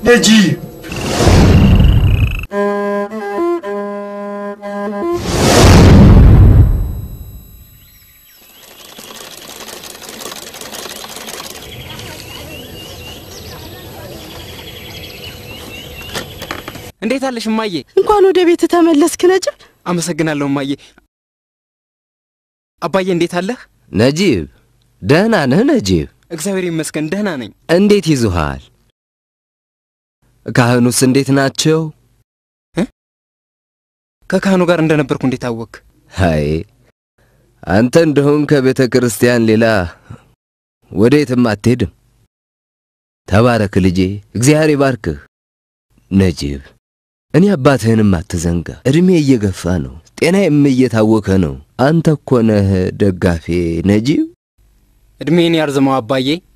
ነጂብ እንዴት አለሽ እማዬ? እንኳን ወደ ቤት ተመለስክ ነጅብ። አመሰግናለሁ እማዬ። አባዬ እንዴት አለህ? ነጂብ ደህና ነህ? ነጂብ እግዚአብሔር ይመስገን ደህና ነኝ። እንዴት ይዙሃል? ካህኑስ እንዴት ናቸው? ከካህኑ ጋር እንደነበርኩ እንዴት አወክ? አይ አንተ እንደሆን ከቤተ ክርስቲያን ሌላ ወዴትም አትሄድም። ተባረክ ልጄ፣ እግዚአብሔር ይባርክህ። ነጂብ እኔ አባትህንም አትዘንጋ። ዕድሜ እየገፋ ነው፣ ጤናዬም እየታወከ ነው። አንተ እኮ ነህ ደጋፌ ነጂብ። ዕድሜን ያርዝመው አባዬ።